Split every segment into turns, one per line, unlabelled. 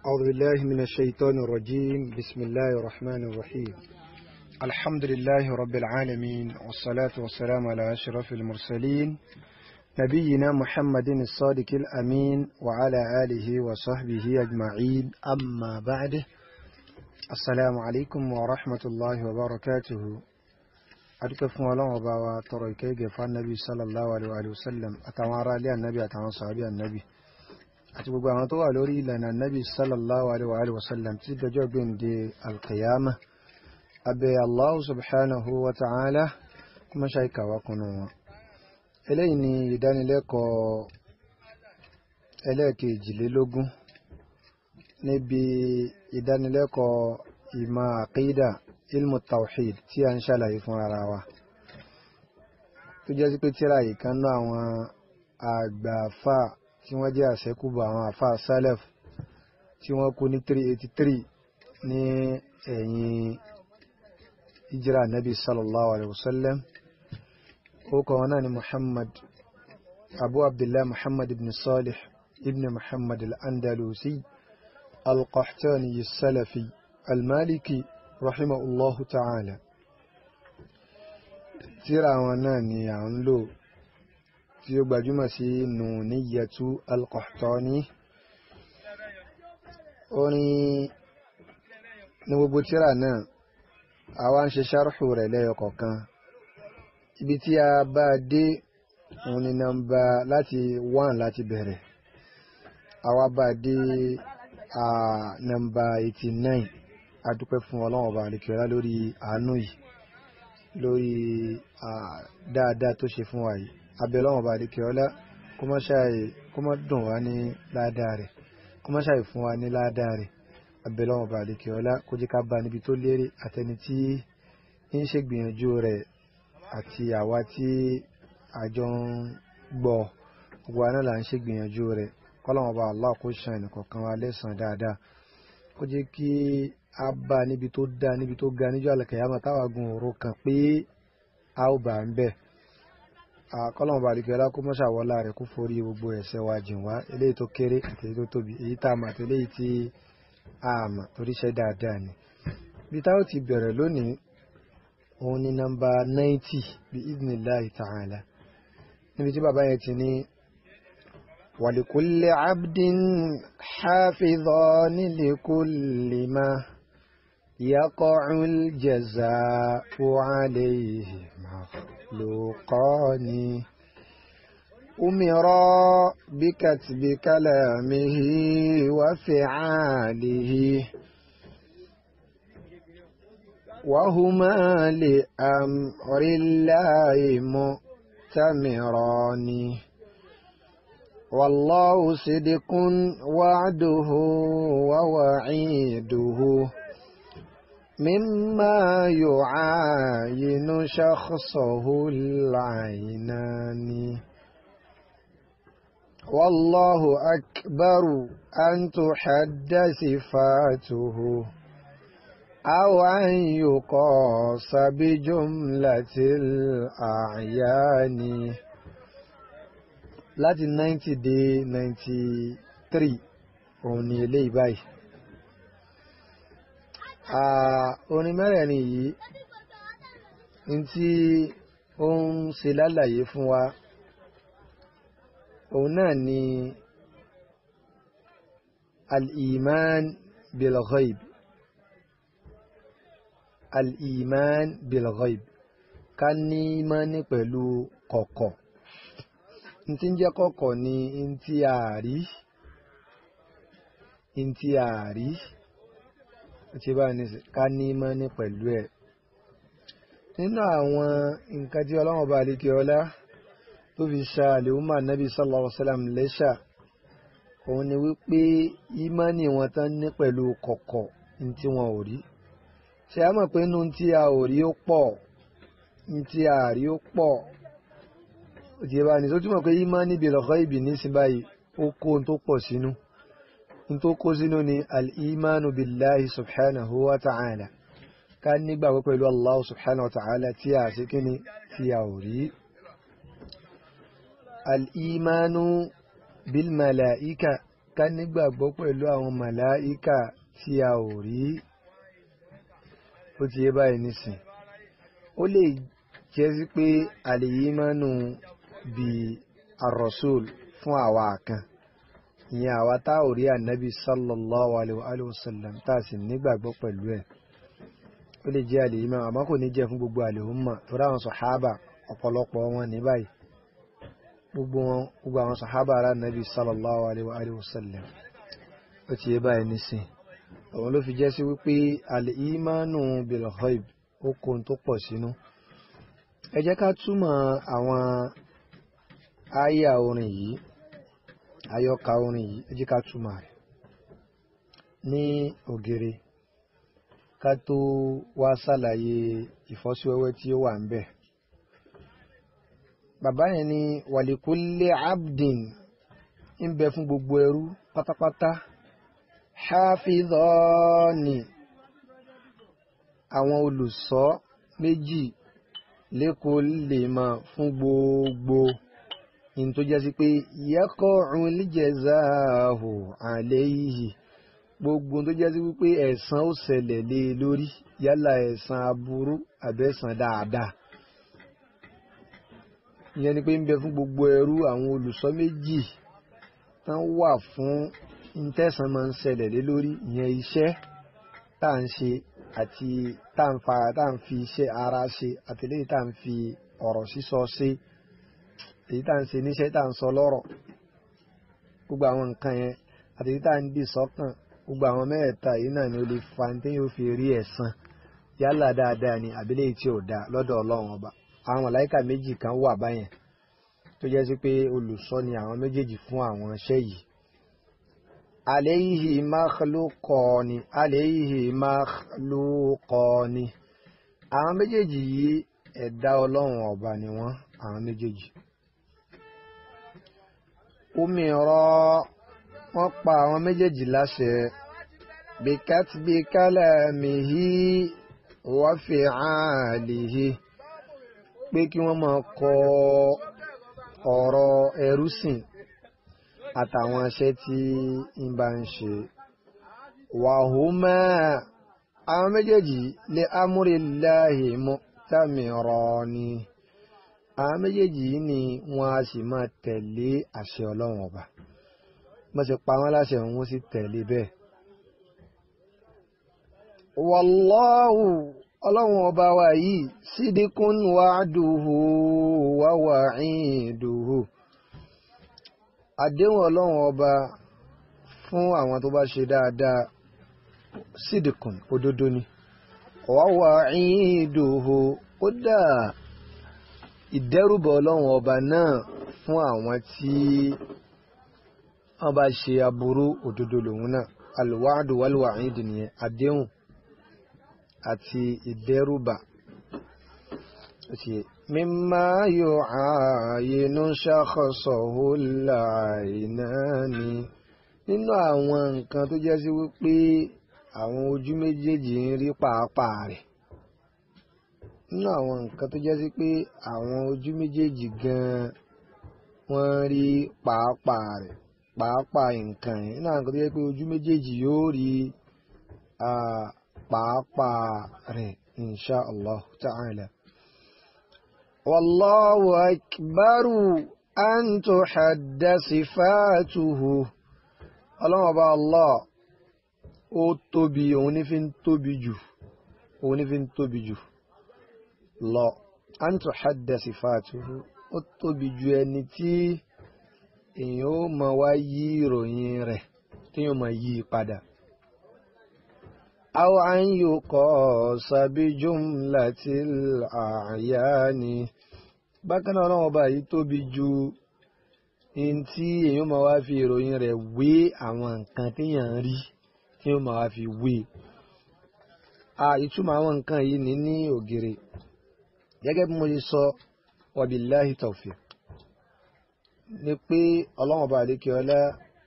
أعوذ بالله من الشيطان الرجيم بسم الله الرحمن الرحيم الحمد لله رب العالمين والصلاة والسلام على أشرف المرسلين نبينا محمد الصادق الأمين وعلى آله وصحبه أجمعين أما بعد السلام عليكم ورحمة الله وبركاته adúpẹ́ fún ọlọ́run ọba wa tọrọ ìkẹ́gẹ́ fún anabi sallallahu alayhi wa sallam àtàwọn ará ilé anabi àtàwọn sàbí anabi àti gbogbo àwọn tó wà lórí ìlànà anabi sallallahu alayhi wa sallam tí dọjọ́ gbẹ̀ǹde alkiyama abẹ́ allahu subhanahu wa ta'ala kuma ṣe ìkàwá kunu wọn. eléyìí ni ìdánilẹ́kọ̀ọ́ ẹlẹ́ẹ̀kejìlélógún níbi ìdánilẹ́kọ̀ọ́ ìmọ̀ àkídà ilmu tawhid tí a ń ṣàlàyé fún ara wa tó jẹ́ sí pé tíra yìí kan náà àwọn àgbààfà tí wọ́n jẹ́ àṣẹ́kùbọ̀ àwọn àfà salaf tí wọ́n kú ní 383 ní ẹ̀yìn ìjírà nabi sallallahu alaihi wasallam ó kọ wọn náà ni muhammad abu abdullah muhammad ibn salih ibn muhammad al-andalusi al-qahtani salafi al-maliki رحمه الله تعالى tíra wọn náà ni à ń lò tí ó gbajúmọ̀ sí nùníyàtú al-Qahtani orin ní gbogbo tíra náà àwa ń ṣe ṣárùhù rẹ̀ lẹ́yọ kọ̀ọ̀kan ibi tí a bá dé òun ni nọ́mbà láti 1 láti bẹ̀rẹ̀ àwa bá dé nọ́mbà 89 adúpẹ́ fún ọlọ́run ọba àlekèrè lórí àánú yìí lórí dáadáa tó ṣe fún wa yìí abẹ́ ọlọ́run ọba àlekèrè ọlá kó má dùn wá ní ládàá rẹ̀ kó má ṣàì fún wa ní ládàá rẹ̀ abẹ́ ọlọ́run ọba àlekèrè ọlá kó jẹ́ ká bá níbi tó lérè àtẹni tí ń ṣe gbìyànjú rẹ̀ àti àwa tí àjọ ń gbọ́ gbogbo àná là ń ṣe gbìyànjú rẹ̀ kọ́lọ́run ọba Allah kó ṣàn ẹnìkọ̀ọ̀kan wa lẹ́sàn-án dáadáa kó jẹ́ kí a bá níbi tó dá níbi tó ga níjọ́ àlẹ́kẹ̀yàmọ̀ táwàgùn òru kan pé a ó bá ń bẹ̀. àkọlọ́mù balùwẹ̀ kó mọ́ṣà wọlá rẹ̀ kó forí gbogbo ẹ̀ṣẹ̀ wa jìn wá eléyìí tó kéré àti èyí tó tóbi èyí tá a mọ̀ àti eléyìí tí a mọ̀ torí iṣẹ́ dáadáa ni. bí táwọn ti bẹ̀rẹ̀ lónìí òun ni nọ́mbà náìtì bí idhnillahi ta'ala níbi tí bàbá yẹn ti ní ولكل عبد حافظان لكل ما يقع الجزاء عليه مخلوقان أمرا بكتب كلامه وفعاله وهما لأمر الله مؤتمران والله صدق وعده ووعيده مما يعاين شخصه العينان والله أكبر أن تحد صفاته أو أن يقاس بجملة الأعيان láti 90 dé 93 òun ni eléyìí báyìí orin mẹ́rẹ̀ẹ̀rin yìí ní tí ó ń ṣe lálàyé fún wa òun náà ni al-iman bil-ghaib al-iman bil-ghaib ká ní ìmánì pẹ̀lú kọ̀kọ̀ ntí ń jẹ́ kọ̀kọ̀ ni ntí àárí ntí àárí tí bá ní ká ní mọ́ ní pẹ̀lú ẹ̀ nínú àwọn nǹkan tí ọlọ́run bá lékè ọlá tó fi ṣa àlèhùnmá nábì sallallahu alaihi wasallam lẹ́ṣà òun ni wípé ìmánì wọn tán ní pẹ̀lú kọ̀kọ̀ ntí wọn ò rí ṣe á mọ̀ pé inú ntí a ò rí ó pọ̀ ntí àárí ó pọ̀ òtí ẹbá ní tó túnmọ̀ pé ìmánì bil ghaibi nísìn báyìí ó kó tó pọ̀ sínú tó kó sínú ni al-imanu billahi subhanahu wa ta'ala ká nígbàgbọ́ pẹ̀lú Allah subhanahu wa ta'ala tí a sí kíni tí a ò rí al-imanu bil malaika ká nígbàgbọ́ pẹ̀lú àwọn màláíkà tí a ò rí ó ti yé báyìí nísìn ó lè jẹ́ sí pé àlèyímánu bíi ar-rasul fún àwa kan ìyẹn àwa tá ò rí ànábì sallallahu alayhi wa sallam tá a sì nígbàgbọ́ pẹ̀lú ẹ̀ ó lè jẹ́ àlèyímánu àmọ́ kò ní jẹ́ fún gbogbo àlèhùnmá tó ráwọn sọ̀hábà ọ̀pọ̀lọpọ̀ wọn ní báyìí gbogbo wọn gbogbo àwọn sàhábà ara nàbí sallallahu alaihi wa sallam ó ti yé báyìí nísìn àwọn ló fi jẹ́ sí wípé al-imanu bil ghaib ó kó tó pọ̀ sínú ẹ jẹ́ ká túmọ̀ àwọn àyà orin yìí àyọkà orin yìí ẹ jẹ́ ká túmọ̀ rẹ̀ ní ògèrè ká tó wá sàlàyé ìfọ́síwẹ́wẹ́ tí ó wà ń bẹ̀ bàbá yẹn ni wàlíkúlé abdin ń bẹ fún gbogbo ẹrú pátápátá hafidhani àwọn olùṣọ́ méjì lẹ́kọ̀ọ́ lè mọ̀ fún gbogbo in tó jẹ́ sí pé yaqa'u al-jazā'u 'alayhi gbogbo tó jẹ́ sí wípé ẹ̀san ó ṣẹlẹ̀ lé lórí yálà ẹ̀san aburú àbẹ́san dáadáa ìyẹn ni pé ń bẹ fún gbogbo ẹrú àwọn olùṣọ́ méjì tán wà fún intẹ́sán máa ń ṣẹlẹ̀ lé lórí ìyẹn iṣẹ́ tá à ń ṣe àti tá à ń fara tá à ń fi iṣẹ́ ara ṣe àti léyìí tá à ń fi ọ̀rọ̀ sísọ ṣe èyí tá à ń ṣe níṣẹ́ tá à ń sọ lọ́rọ̀ gbogbo àwọn nǹkan yẹn àti èyí tá à ń dì sọ́kàn gbogbo àwọn mẹ́ẹ̀ẹ́ta yìí náà ni ó lè fa ní téyàn ó fi rí ẹ̀san yálà dáadáa ni àbílẹ̀ tí ò dáa lọ́dọ̀ ọlọ́run ọba àwọn màláíkà méjì kan wà báyẹn tó jẹ́ sí pé olùṣọ́ ni àwọn méjèèjì fún àwọn iṣẹ́ yìí. alayhi makhluqani alayhi makhluqani àwọn méjèèjì yìí ẹ̀dá ọlọ́run ọba ni wọ́n àwọn méjèèjì. umira wọ́n pa àwọn méjèèjì láṣẹ bikatbi kalamihi wa fi'alihi pé kí wọ́n máa kọ ọ̀rọ̀ ẹrú sìn àtàwọn aṣẹ́ tí ń bá ń ṣe. wàhùmá àwọn méjèèjì lè amúrèláhì mu'tamirani àwọn méjèèjì yìí ni wọ́n á sì máa tẹ̀lé àṣẹ ọlọ́run ọba wọ́n sì pa wọ́n láṣẹ wọn sì tẹ̀lé bẹ́ẹ̀. wàlláhù ọlọ́run ọba wa yìí sídìkún wa'duhu wa wa'iduhu àdéhùn ọlọ́run ọba fún àwọn tó bá ṣe dáadáa sídìkún òdodo ni wa wa'iduhu ó dà ìdẹ́rùbọ̀ ọlọ́run ọba náà fún àwọn tí wọ́n bá ṣe aburú òdodo lòun náà alwa'du wal wa'id nìyẹn àdéhùn àti ìdẹ́rùbà mímá yóò ààyènú ṣàkọsọ̀hó láìnáni nínú àwọn nǹkan tó jẹ́ sí wípé àwọn ojú méjèèjì ń rí pàápàá rẹ̀ nínú àwọn nǹkan tó jẹ́ sí pé àwọn ojú méjèèjì gan-an wọ́n rí pàápàá rẹ̀ pàápàá nǹkan yẹn nínú àwọn nǹkan tó jẹ́ pé ojú méjèèjì yóò rí pàápàá rẹ̀ insha allah ta'ala. wallahu akbaru an tuhadda sifatuhu ọlọ́run ọba allah ó tóbi òun ní fi ń tóbi jù òun ní fi ń tóbi jù lọ an tuhadda sifatuhu ó tóbi ju ẹni tí èèyàn ó máa wá yí ìròyìn rẹ̀ tí yóò máa yí padà. أو أن يقاس بجملة الأعيان bákan náà ọlọ́run ọba yìí tóbi ju in tí èèyàn máa wá fi ìròyìn rẹ̀ wé àwọn nǹkan téèyàn ń rí tí èèyàn máa wá fi wé ìtumọ̀ àwọn nǹkan yìí ní ní ògèrè gẹ́gẹ́ bí mo ṣe sọ wabillahi tawfiq ni pé ọlọ́run ọba àdékè ọlá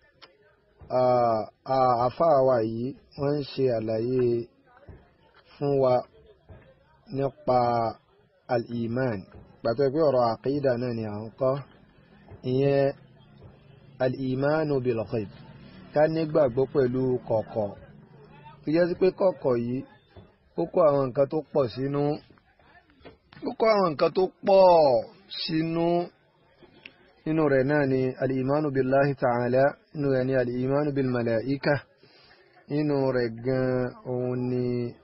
àáfàá wa yìí wọ́n ń ṣe àlàyé fún wa nípa al-iman gbàtọ́ pé ọ̀rọ̀ àkídà náà ni à ń kọ́ ìyẹn al-imanu bil-ghaib ká nígbàgbọ́ pẹ̀lú kọ̀kọ̀ tó jẹ́ sí pé kọ̀kọ̀ yìí ó kó àwọn nǹkan tó pọ̀ sínú ó kó àwọn nǹkan tó pọ̀ sínú nínú rẹ̀ náà ni alìmánu billahi ta'ala nínú rẹ̀ ni alìmánu bil malaika nínú rẹ̀ gan òun ni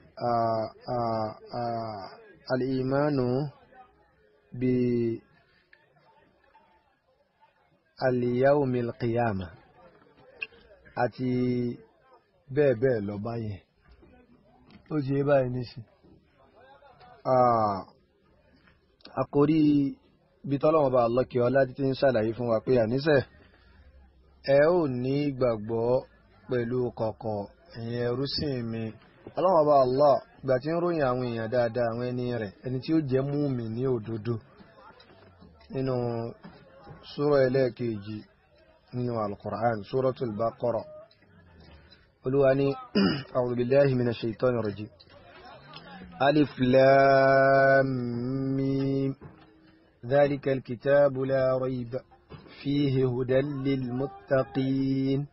alìmánu bi aliyahumil qiyama àti bẹ́ẹ̀ bẹ́ẹ̀ lọ báyẹn ó ṣe báyìí níṣì àkórí bí tọ́lọ́wọ́n bá lọ́kẹ́ ọlá títí ń ṣàlàyé fún wa pé àníṣe ẹ ò ní ìgbàgbọ́ pẹ̀lú kọ̀kọ̀ ẹ̀yin ẹrúsìn mi ọlọ́wọ́n bá Allah ìgbà tí ń ròyìn àwọn èèyàn dáadáa àwọn ẹni rẹ̀ ẹni tí ó jẹ́ múmi ní òdodo nínú súrọ̀ ẹlẹ́ẹ̀kejì nínú al-Qur'an Suratul Baqara olúwa ní a'udhu billahi minash shaitani rajim alif lam mim ذلك الكتاب لا ريب فيه هدى للمتقين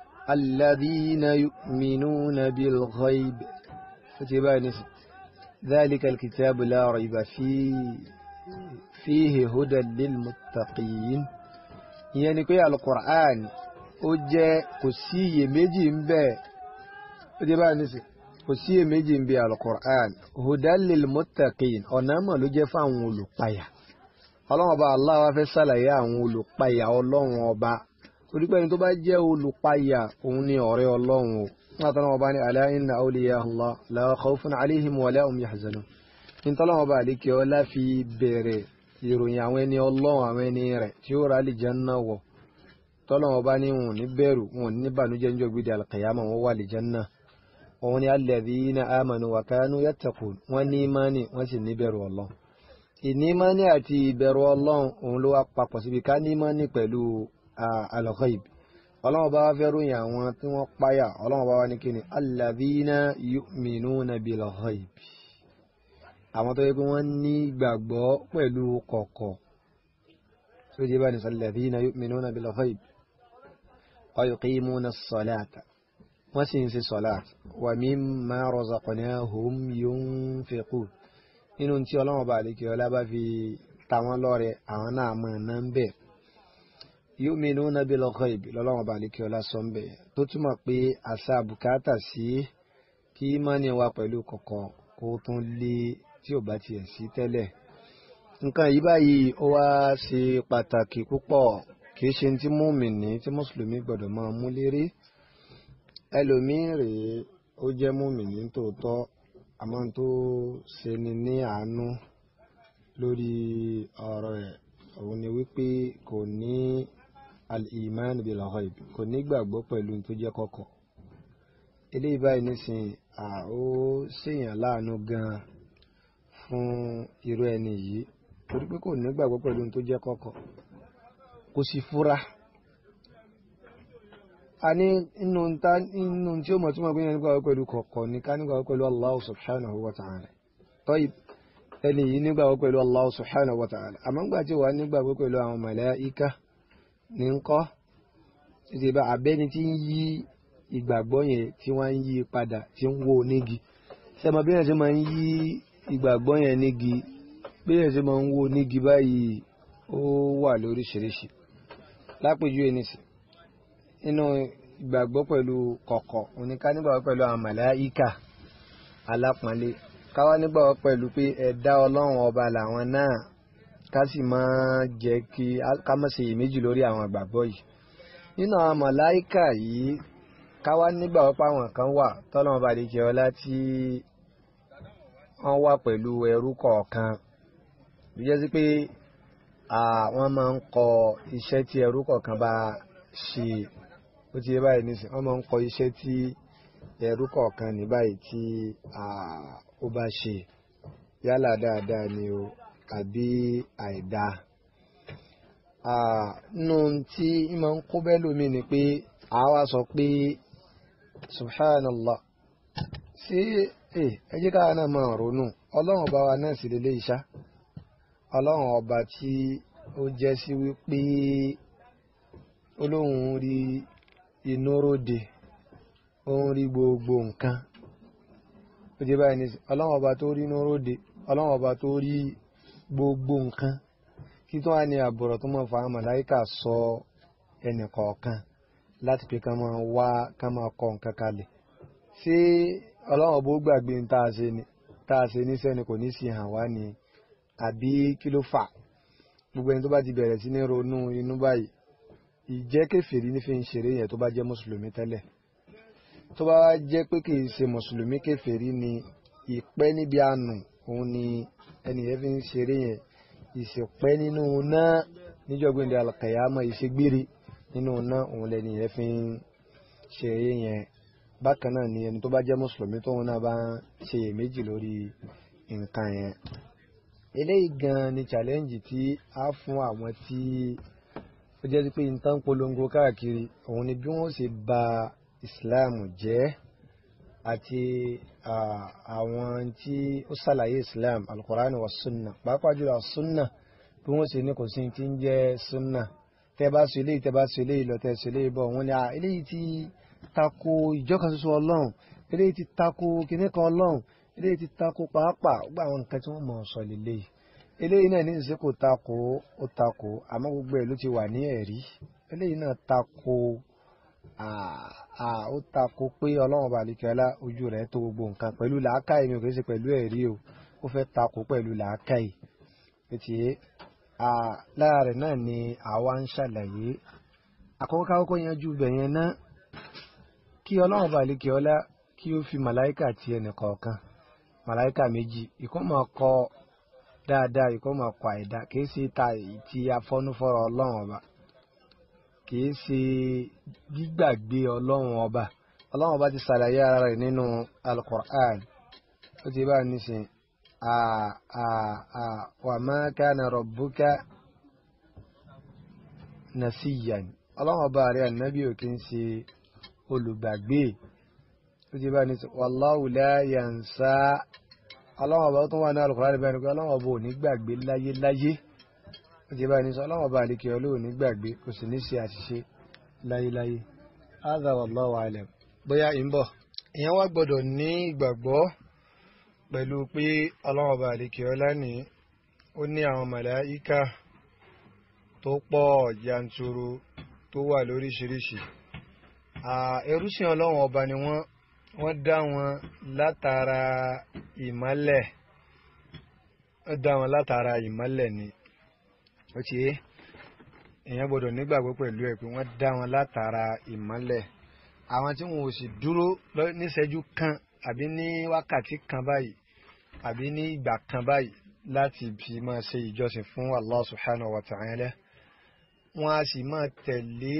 الذين يؤمنون بالغيب فتباني ذلك الكتاب لا ريب فيه فيه هدى للمتقين يعني كي القرآن ó jẹ́ kò sí iyèméjì ń bẹ ó jẹ́ báyìí nísì kò sí iyèméjì ń bẹ al-Qur'an hudan lil muttaqin ọ̀nà mọ̀ ló jẹ́ fáwọn olùpayà ọlọ́run ọba Allah wá fẹ́ ṣàlàyé àwọn olùpayà ọlọ́run ọba torí pé ẹni tó bá jẹ́ olùpayà òun ni ọ̀rẹ́ ọlọ́run o nígbà tó náà ọba ní ala inna awliya Allah la khawfun alayhim wa la hum yahzanun nítorí ọlọ́run ọba àlékè ọlá fi bẹ̀rẹ̀ ìròyìn àwọn ẹni ọlọ́run àwọn ẹni rẹ̀ tí ó rà àlìjánnà wọ̀ tọ́lọ́wọ́ bá ní wọn ní bẹ̀rù wọn ní bànújẹ́ ń jọ gbé di alkiyama wọn wà lè janna wọn ni alladhina amanu wa kanu yattaqun wọn ní imani wọn sì ní bẹ̀rù ọlọ́run ìní imani àti ìbẹ̀rù ọlọ́run òun ló wá papọ̀ síbi ká ní imani pẹ̀lú al-ghaib ọlọ́run bá wá fẹ́ ròyìn àwọn tí wọ́n páyà ọlọ́run bá wá ní kíni alladhina yu'minuna bil-ghaib àwọn tó yẹ pé wọ́n ní gbàgbọ́ pẹ̀lú kọ̀kọ̀ tó jẹ́ bá ní alladhina yu'minuna bil-ghaib ويقيمون الصلاة وسنس صلاة ومما رزقناهم ينفقون inú tí ọlọ́run bá lè kí ọlá bá fi ta wọ́n lọ́rẹ àwọn náà mọ̀ náà ń bẹ̀ yu'minuna bil ghaib lọ́lọ́run bá lè kí ọlá sọ ń bẹ̀ tó túmọ̀ pé àṣà bùkátà sí kí mọ́ni wa pẹ̀lú kọ̀kọ̀ kó tún lé tí ò bá tiẹ̀ sí tẹ́lẹ̀ nǹkan yìí báyìí ó wá ṣe pàtàkì púpọ̀ kì í ṣe tí múmìnì tí mùsùlùmí gbọ́dọ̀ máa mú lérí ẹlòmíín rèé ó jẹ́ múmìnì tòótọ́ àmọ́ tó ṣe ni ní àánú lórí ọ̀rọ̀ ẹ̀ òun ni wípé kò ní al-iman bil ghaib kò ní gbàgbọ́ pẹ̀lú tó jẹ́ kọ̀kọ̀ eléyìí báyìí nísìnyí ó ṣèyàn láàánú gan-an fún irú ẹni yìí torí pé kò ní gbàgbọ́ pẹ̀lú tó jẹ́ kọ̀kọ̀ kò sì fura a ní inú ta inú tí ó mọ̀ tí wọ́n gbé yẹn nígbà pẹ̀lú kọ̀ọ̀kọ̀ ní ká nígbà pẹ̀lú Allah subhanahu wa ta'ala tọ́yì ẹni yìí nígbà pẹ̀lú Allah subhanahu wa ta'ala àmọ́ nígbà tí wà nígbà pẹ̀lú àwọn màláíkà ní ń kọ́ títí bá abẹ́ni tí ń yí ìgbàgbọ́ yẹn tí wọ́n ń yí padà tí ń wo nígi sẹ́mọ bí yẹn ṣe máa ń yí ìgbàgbọ́ yẹn nígi bí yẹn ṣe máa ń wo nígi báyìí ó wà lóríṣiríṣi lápèjúwe nìsí nínú ìgbàgbọ́ pẹ̀lú kọ̀kọ̀ oníká nígbàgbọ́ pẹ̀lú àwọn màláíkà alápọ̀nlé káwá nígbàgbọ́ pẹ̀lú pé ẹ̀dá ọlọ́run ọba làwọn náà ká sì máa jẹ́ kí ká má ṣe iyèméjì lórí àwọn ìgbàgbọ́ yìí nínú àwọn màláíkà yìí káwá nígbàgbọ́ pé àwọn kan wà tọ́lọ́run ọba lè jẹ́ ọlá tí wọ́n wà pẹ̀lú ẹrú kọ̀ọ̀kan bí jẹ́ sí pé wọ́n máa ń kọ iṣẹ́ tí ẹrú kọ̀ọ̀kan bá ṣe ó ti yé báyìí nísìn wọ́n máa ń kọ iṣẹ́ tí ẹrú kọ̀ọ̀kan ní báyìí tí ó bá ṣe yálà dáadáa ni o àbí àìdá nínú tí ń máa ń kó bẹ́ẹ̀ lómi ni pé àwa sọ pé subhanallah sí ẹ jẹ́ káwa náà máa ronú ọlọ́run ọba wa náà sì lélẹ́ ìṣá ọlọ́run ọba tí ó jẹ́ sí wípé olóhùn rí ìnúróde ó ń rí gbogbo nǹkan ó ti báyìí ní ọlọ́run ọba tó rí ìnúróde ọlọ́run ọba tó rí gbogbo nǹkan kí tó wá ní àbọ̀rọ̀ tó máa fa àwọn màláìkà sọ ẹnì kọ̀ọ̀kan láti pé ká máa wá ká máa kọ nǹkan kalẹ̀ ṣé ọlọ́run ọba ó gbàgbé ní tá a ṣe ni tá a ṣe níṣẹ́ ni kò ní sí hàn wá ni àbí kí ló fà gbogbo ẹni tó bá ti bẹ̀rẹ̀ sí ní ronú inú báyìí ìjẹ́ kèfèrí ní fi ń ṣeré yẹn tó bá jẹ́ mùsùlùmí tẹ́lẹ̀ tó bá jẹ́ pé kì í ṣe mùsùlùmí kèfèrí ni ìpẹ́ níbi àánú òun ni ẹnìyẹn fi ń ṣeré yẹn ìṣèpẹ́ nínú náà níjọ́gbìn di alkayama ìṣègbére nínú náà òun lẹ́nìyẹn fi ń ṣeré yẹn bákan náà ni ẹni tó bá jẹ́ mùsùlùmí tóun náà bá ń ṣe iyèméjì lórí nǹkan yẹn eléyìí gan ni challenge tí a fún àwọn tí ó jẹ́ pé nǹkan polongo káàkiri òun ni bí wọ́n ṣe ba Islam jẹ́ àti àwọn tí ó ṣàlàyé Islam alukurani wa sunna pàápàá jùlọ sunna bí wọ́n ṣe ní kò sí ti ń jẹ́ sunna tẹ́ bá sọ eléyìí tẹ́ bá sọ eléyìí lọ tẹ́ sọ eléyìí bọ̀ wọ́n ní eléyìí ti tako ìjọkan ṣoṣo ọlọ́run eléyìí ti tako kinní kan ọlọ́run eléyìí ti tako pàápàá gbogbo àwọn nǹkan tí wọ́n mọ̀ ọ́ sọ lélẹ́yìí eléyìí náà ní ìṣe kò tako ó tako àmọ́ gbogbo ẹ̀ ló ti wà ní ẹ̀rí eléyìí náà tako ó tako pé ọlọ́run ọba àlekẹ́lá ojú rẹ̀ tó gbogbo nǹkan pẹ̀lú làákàyè mi ò kì í ṣe pẹ̀lú ẹ̀rí o ó fẹ́ tako pẹ̀lú làákàyè ètì lára rẹ̀ náà ni àwa ń ṣàlàyé àkọ́kọ́ kákọ́kọ́ yanjú bẹ̀yẹn náà kí ọlọ́run ọba àlekẹ́lá kí ó fi màláìkà ti ẹnì kọ̀ọ̀kan màláìkà méjì ìkọ́ máa kọ dáadáa ìkọ́ máa kọ àìdá kìí ṣe ta ti afọ́núfọ́rọ̀ ọlọ́run ọba kìí ṣe gbígbàgbé ọlọ́run ọba ọlọ́run ọba ti ṣàlàyé ara rẹ̀ nínú alukur'an ó ti bá a nísìn wa ma kana rabbuka nasiyan ọlọ́run ọba rẹ̀ ànábì ò kí ń ṣe olùgbàgbé ó ti bá a nísìn wallahu la yansa ọlọ́wọ́n ọba tó wà ní alùpùpù bẹ́ẹ̀ ni pé ọlọ́wọ́n ọba ò ní gbàgbé láyé láyé ó ti báyìí ní sọ ọlọ́wọ́n ọba àlekè ọlọ́ ò ní gbàgbé kò sì ní ṣe àṣìṣe láyé láyé hadha wallahu alam bóyá ń bọ̀ ìyẹn wá gbọ́dọ̀ ní ìgbàgbọ́ pẹ̀lú pé ọlọ́wọ́n ọba àlekè ọlá ní ó ní àwọn màláíkà tó pọ̀ yanturu tó wà lóríṣiríṣi ẹrúsìn ọlọ́wọ́n ọba ni wọ́n wọ́n dá wọn látara ìmọ́lẹ̀ wọ́n dá wọn látara ìmọ́lẹ̀ ni ó ti yé èèyàn gbọ́dọ̀ nígbàgbọ́ pẹ̀lú ẹ̀ pé wọ́n dá wọn látara ìmọ́lẹ̀ àwọn tí wọn ò sì dúró níṣẹ́jú kan àbí ní wákàtí kan báyìí àbí ní ìgbà kan báyìí láti fi máa ṣe ìjọsìn fún Allah subhanahu wa ta'ala wọn a sì máa tẹ̀lé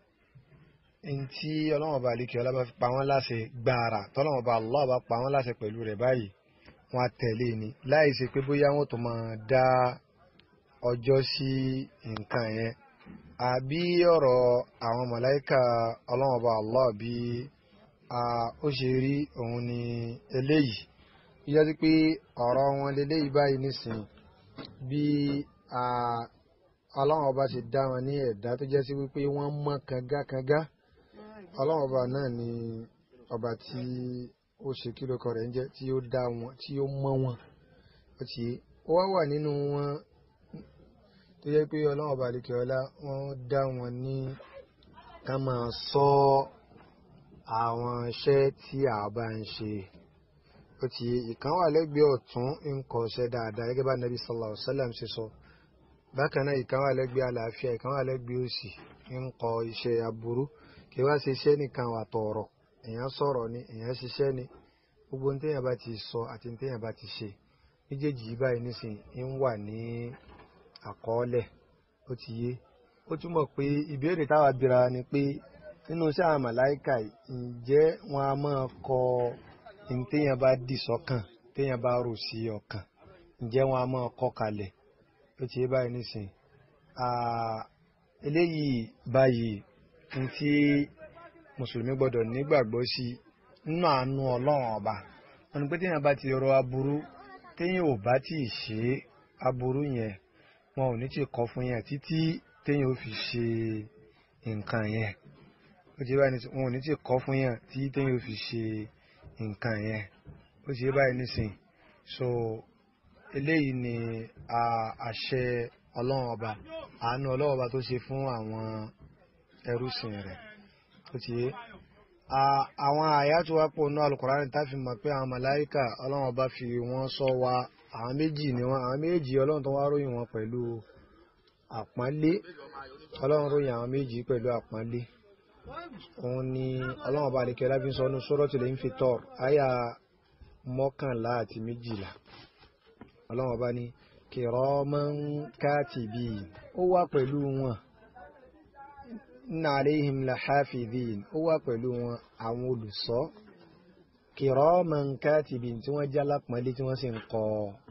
ntí ọlọ́wọ́n bá alikẹ́ ọlá bá fi pa wọ́n láṣẹ gbàrà tọ́lọ́wọ́n bá Allah bá pa wọ́n láṣẹ pẹ̀lú rẹ̀ báyìí wọ́n á tẹ̀lé ni láì ṣe pé bóyá wọ́n tó máa dá ọjọ́ sí nǹkan yẹn àbí ọ̀rọ̀ àwọn màláíkà ọlọ́wọ́n bá Allah bí ó ṣe rí òun ni eléyìí yíyá sí pé ọ̀rọ̀ wọn leléyìí báyìí nísìn bí ọlọ́wọ́n bá ṣe dá wọn ní ẹ̀dá tó jẹ́ sí wípé wọ́n mọ́ kangakanga ọlọ́run ọba náà ni ọba tí ó ṣe kí lóko rẹ̀ ń jẹ́ tí ó dá wọn tí ó mọ́ wọn ó ti ó wá wà nínú wọn tó yẹ pé ọlọ́run ọba àdìkẹ́ ọlá wọ́n dá wọn ní ká máa sọ àwọn iṣẹ́ tí a bá ń ṣe ó ti ìkan wà lẹ́gbẹ̀ẹ́ ọ̀tún ń kọ́ iṣẹ́ dáadáa gẹ́gẹ́ bá nàbí sallallahu alaihi wasallam ṣe sọ bákan náà ìkan wà lẹ́gbẹ̀ẹ́ àlàáfíà ìkan wà lẹ́gbẹ̀ẹ́ òsì ń kọ́ iṣẹ́ aburú kí wá ṣiṣẹ́ nìkan wà tọ̀ọ̀rọ̀ èèyàn sọ̀rọ̀ ni èèyàn ṣiṣẹ́ ni gbogbo ní téèyàn bá ti sọ àti ní téèyàn bá ti ṣe méjèèjì yìí báyìí nísìn ń wà ní àkọọ́lẹ̀ ó ti yé ó túmọ̀ pé ìbéèrè táwa bira ni pé nínú iṣẹ́ àwọn màláìkà ǹjẹ́ wọn a máa kọ ní téèyàn bá dì sọ́kàn téèyàn bá rò sí ọkàn ǹjẹ́ wọn a máa kọ kalẹ̀ ó ti yé báyìí nísìn eléyìí báyìí ní tí mùsùlùmí gbọdọ̀ nígbàgbọ́ sí nínú àánú ọlọ́run ọba wọn ni pé téèyàn bá ti rọ aburú téèyàn ò bá tí ì ṣe aburú yẹn wọn ò ní tí kọ fún yẹn títí téèyàn ò fi ṣe nǹkan yẹn ó ó ti báyìí wọn ò ní tí kọ́ fún yàn tí téyàn fi ṣe nǹkan yẹn ó ti báyìí nísìn so eléyìí ni àṣẹ ọlọ́run ọba àánú ọlọ́run ọba tó ṣe fún àwọn ẹrúsìn rẹ̀ ó ti yé àwọn àyà tó wá pọ̀ náà Al-Qur'ani tá fi mọ̀ pé àwọn màláíkà ọlọ́run ọba fi wọ́n sọ wa àwọn méjì ni wọ́n àwọn méjì ọlọ́run tó wá ròyìn wọn pẹ̀lú àpọ́nlé ọlọ́run ròyìn àwọn méjì pẹ̀lú àpọ́nlé òun ni ọlọ́run ọba àdékẹ́ láfi sọ ní Suratul Infitar àyà mọ́kànlá àti méjìlá ọlọ́run ọba ní kiraman katibin ó wà pẹ̀lú wọn inna alayhim lahafidhin ó wà pẹ̀lú wọn àwọn olùṣọ́ kiraman katibin tí wọ́n jẹ́ alápọ̀nlé tí wọ́n sì ń kọ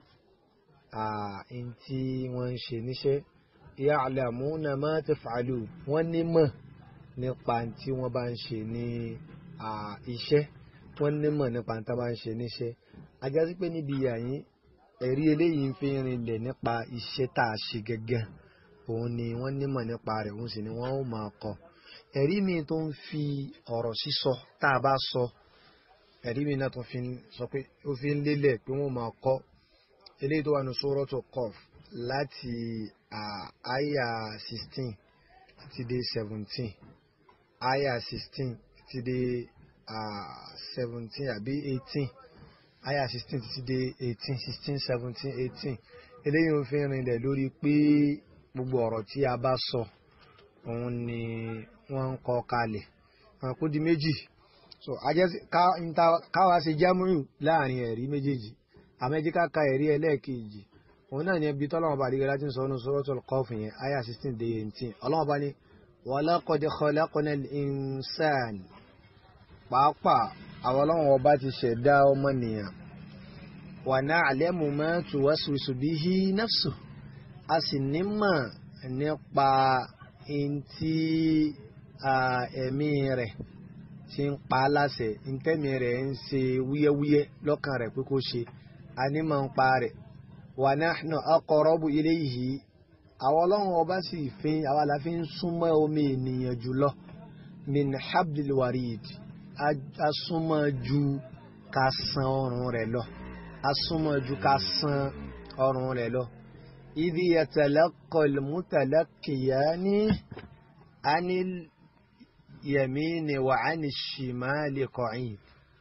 ààín tí wọ́n ń ṣe níṣẹ́ ya'lamuna ma taf'alun wọ́n nímọ̀ nípa tí wọ́n bá ń ṣe ní iṣẹ́ wọ́n nímọ̀ nípa tí wọ́n bá ń ṣe níṣẹ́ ajá sí pé níbi yàyín ẹ̀rí eléyìí ń fi rinlẹ̀ nípa iṣẹ́ tá a ṣe gẹ́gẹ́ òun ni wọ́n nímọ̀ nípa rẹ̀ òun sì ni wọ́n ó máa kọ ẹ̀rí mi tó ń fi ọ̀rọ̀ sísọ tá a bá sọ ẹ̀rí mi náà tó fi sọ pé ó fi ń lélẹ̀ pé wọ́n máa kọ eléyìí tó wà ní Suratu Qaf láti àyà sixteen títí dé seventeen àyà sixteen títí dé seventeen àbí eighteen aya sixteen títí dé eighteen sixteen seventeen eighteen eléyìí ń fi rinlẹ̀ lórí pé gbogbo ọ̀rọ̀ tí a bá sọ òun ni wọ́n ń kọ kalẹ̀ wọn kó di méjì so ajẹ́sí káwa ṣe jámúrù láàrin ẹ̀rí méjèèjì àmẹ́jí ká ka ẹ̀rí ẹlẹ́ẹ̀kejì òun náà ní ẹbí tọ́lọ́wọ́n bá dìgbà láti sọ ọ́nù Suratul Qaf yẹn aya sixteen dé eighteen ọlọ́wọ́n bá ní walaqad khalaqnal insana pàápàá àwọn ọlọ́run ọba ti ṣẹ̀dá ọmọnìyàn wa na'lamu ma tuwaswisu bihi nafsu a sì nímọ̀ nípa ntí ẹ̀mí rẹ̀ ti ń pa á láṣẹ ntẹ́mi rẹ̀ ń ṣe wúyẹ́wúyẹ́ lọ́kàn rẹ̀ pé kó ṣe a nímọ̀ ń pa rẹ̀ wa nahnu aqrabu ilayhi àwọn ọlọ́run ọba sì fi àwa la fi ń súnmọ́ omi ènìyàn jùlọ min hablil warid asúnmọ́ ju ká san ọrùn rẹ̀ lọ asúnmọ́ ju ká san ọrùn rẹ̀ lọ. idhi yatalaqqal mutalaqqiyani anil yamini wa anil shimali qa'id.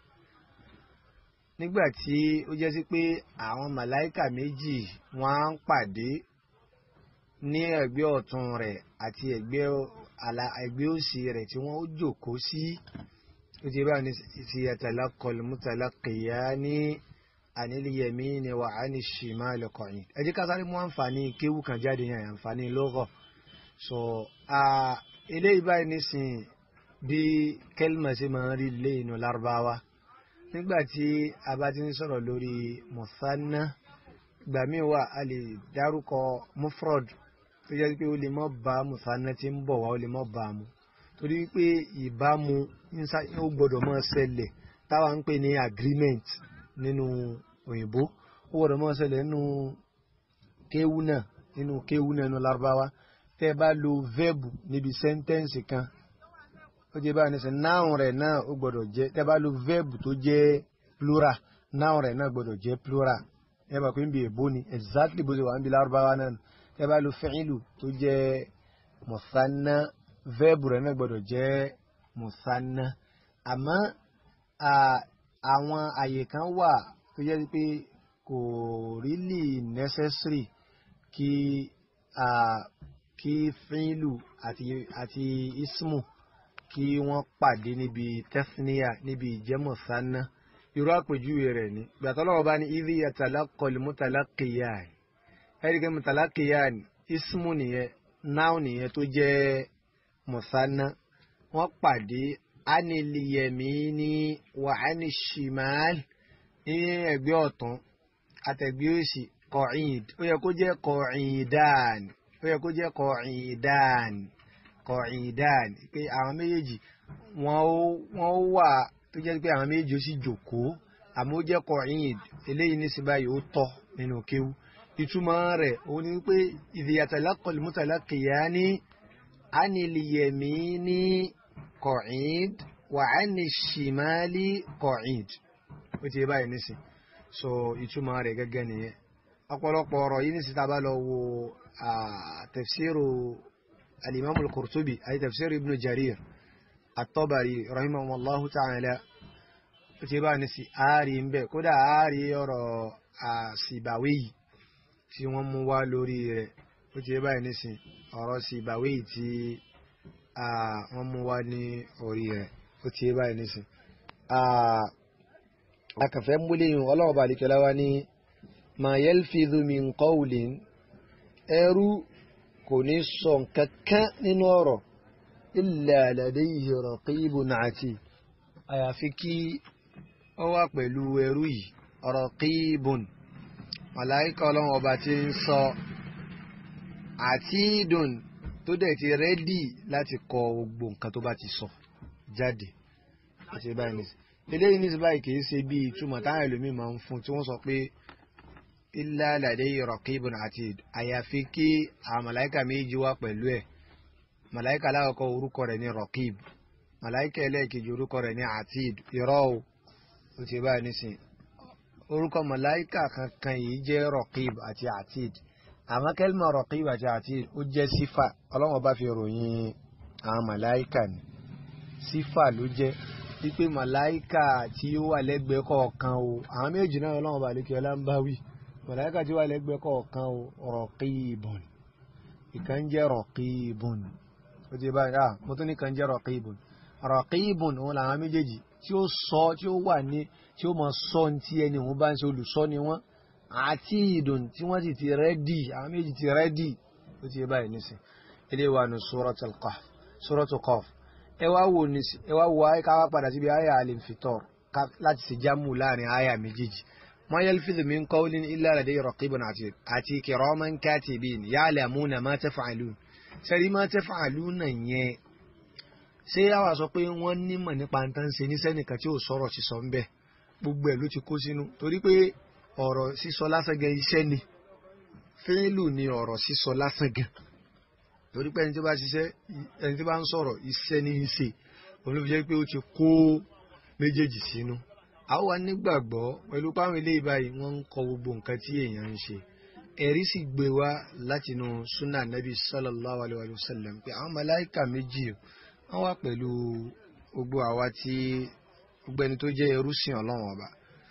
nígbà tí ó jẹ́ sí pé àwọn màláìkà méjì wọ́n á ń pàdé ní ẹ̀gbẹ́ ọ̀tún rẹ̀ àti ẹ̀gbẹ́ òsì rẹ̀ tí wọ́n ó jókòó sí. Si ó ti bá ní ti yatalaqal mutalaqiyani anil yamini wa ani shimali qa'id ẹ jẹ́ ká sáré mú àǹfààní kéwù kan jáde yẹn àǹfààní lugha so eléyìí báyìí nísìn bí kẹlìmọ̀ sí máa ń rí lé inú lárúbáwá nígbà tí a bá ti ń sọ̀rọ̀ lórí mùsánná ìgbà míì wà a lè dárúkọ mufrod tó jẹ́ pé ó lè mọ́ bá mùsánná tí ń bọ̀ wá ó lè mọ́ bá mu torí pé ìbámu ó gbọ́dọ̀ máa ṣẹlẹ̀ táwa ń pè ní agreement nínú òyìnbó ó gbọ́dọ̀ máa ṣẹlẹ̀ nínú kéwú náà nínú kéwú náà nínú lárúbáwá tẹ́ ẹ bá lo verb níbi sẹ́ńtẹ́ǹsì kan ó jẹ́ báyìí nísìn noun rẹ̀ náà ó gbọ́dọ̀ jẹ́ tẹ́ ẹ bá lo verb tó jẹ́ plural noun rẹ̀ náà gbọ́dọ̀ jẹ́ plural ẹ bá pé ń bi èbó ni exactly bó ṣe wà ń bi lárúbáwá náà tẹ́ ẹ bá lo fi'lu tó jẹ́ mọ̀sánná verb rẹ̀ náà gbọ́dọ̀ jẹ́ mùsánná àmọ́ àwọn àyè kan wà tó jẹ́ pé kò really necessary kí kí fíìlù àti àti ismu kí wọ́n pàdé níbi tẹ́síníyà níbi ìjẹ́ mùsánná irú àpèjúwe rẹ̀ ni gbàtọ́ lọ́wọ́ bá ní idhi yatalaqal mutalaqqiyan ẹ̀ríkẹ́ mutalaqqiyan ismu nìyẹn noun nìyẹn tó jẹ́ mùsánná wọ́n pàdé aniliyemini wà anishimal ní ẹgbẹ́ ọ̀tún àtẹ̀gbẹ́ òsì kọ̀ọ̀ìd ó yẹ kó jẹ́ kọ̀ọ̀ìdán ó yẹ kó jẹ́ kọ̀ọ̀ìdán kọ̀ọ̀ìdán pé àwọn méjèèjì wọ́n ó wà tó jẹ́ pé àwọn méjèèjì ó sì jòkóó àmọ́ ó jẹ́ kọ̀ọ̀ìd eléyìí ní sí báyìí ó tọ́ nínú kéwú ìtumọ̀ rẹ̀ òun ni pé idh yatalaqal mutalaqiyani aniliyemini qa'id wa 'ani shimali qa'id ó ti yé báyìí nísìn so ìtumọ̀ rẹ̀ gẹ́gẹ́ nìyẹn ọ̀pọ̀lọpọ̀ ọ̀rọ̀ yìí nísìn tá a bá lọ wo tafsiru al-imam al-qurtubi àti tafsiru ibn jarir at-tabari rahimahullahu ta'ala ó ti yé báyìí nísìn ààrí ń bẹ̀ kódà ààrí ọ̀rọ̀ àṣìbàwé yìí tí wọ́n mú wá lórí rẹ̀ ó ti yé báyìí nísìn ọ̀rọ̀ ṣìbàwé yìí tí wọ́n mú wá ní orí rẹ̀ ó ti yé báyìí nísìn akàfẹ́ múlẹ̀yìn ọlọ́wọ́ bá àlìkẹ́lá wá ní ma yalfidhu min qawlin ẹrú kò ní sọ kankan nínú ọ̀rọ̀ illa ladayhi raqibun atid àyàfi kí ó wà pẹ̀lú ẹrú yìí raqibun màláìkà ọlọ́wọ́ ọba ti ń sọ atidun tó dẹ̀ ti rẹ́dì láti kọ gbogbo nǹkan tó bá ti sọ jáde àti báyìí nìyí eléyìí ní báyìí kìí ṣe bí ìtumọ̀ táwọn ẹlòmíì máa ń fún tí wọ́n sọ pé illa ladayhi raqibun atid àyàfi kí àwọn màláìka méjì wá pẹ̀lú ẹ̀ màláìka alákọ̀ọ́kọ́ orúkọ rẹ̀ ní raqib màláìka ẹlẹ́ẹ̀kejì orúkọ rẹ̀ ní atid irọ́ o ó ti báyìí nísìn orúkọ màláìka kankan yìí jẹ́ raqib àti atid àmọ́ kẹ́lìmọ̀ raqib àti atid ó jẹ́ sífà ọlọ́wọ́n bá fi ròyìn àwọn màláìka ni sífà ló jẹ́ wípé màláìkà tí ó wà lẹ́gbẹ̀ẹ́ kọ̀ọ̀kan o àwọn méjì náà ọlọ́run bá lékè ọlá ń bá wí màláìkà tí ó wà lẹ́gbẹ̀ẹ́ kọ̀ọ̀kan o rọ̀kìbùn ìkan jẹ́ rọ̀kìbùn ó ti báyìí ah mo tún ní kan jẹ́ rọ̀kìbùn rọ̀kìbùn òun làwọn méjèèjì tí ó sọ tí ó wà ní tí ó mọ sọ tí ẹni òun bá ń ṣe olùsọ ni wọ́n àti ìdùn tí wọ́n sì ti rẹ́dì àwọn méjì ti rẹ́dì ó ti báyìí nísìn ilé wa nù suratul Qaf suratul Qaf ẹ wá wo ní ẹ wá wo ayé ká wá padà síbi ayé al-infitar láti ṣe jámù láàrin ayé méjèèjì ma yalfidhu min qawlin illa ladayhi raqibun atid àti kiraman katibin ya'lamuna ma taf'alun sẹ́rí ma taf'alun yẹn ṣé àwa sọ pé wọ́n nímọ̀ nípa nǹkan ṣe ní sẹ́nìkan tí ò sọ̀rọ̀ sísọ ń bẹ̀ gbogbo ẹ̀ ló ti kó sínú torí pé ọ̀rọ̀ sísọ lásán gan iṣẹ́ ni fẹ́ẹ́lù ni ọ̀rọ̀ sísọ lásán gan torí pé ẹni tí bá ṣiṣẹ́ ẹni tí bá ń sọ̀rọ̀ iṣẹ́ ní í ṣe òun ló fi jẹ́ pé ó ti kó méjèèjì sínú. a wà nígbàgbọ́ pẹ̀lú páwọn eléyìí báyìí wọ́n ń kọ gbogbo nǹkan tí èèyàn ń ṣe. ẹ̀rí sì gbé wá látinú sunnah nabi sallallahu alayhi wa sallam pé àwọn màláìkà méjì wọ́n wà pẹ̀lú gbogbo àwa tí gbogbo ẹni tó jẹ́ ẹrú sìn ọlọ́run ọba.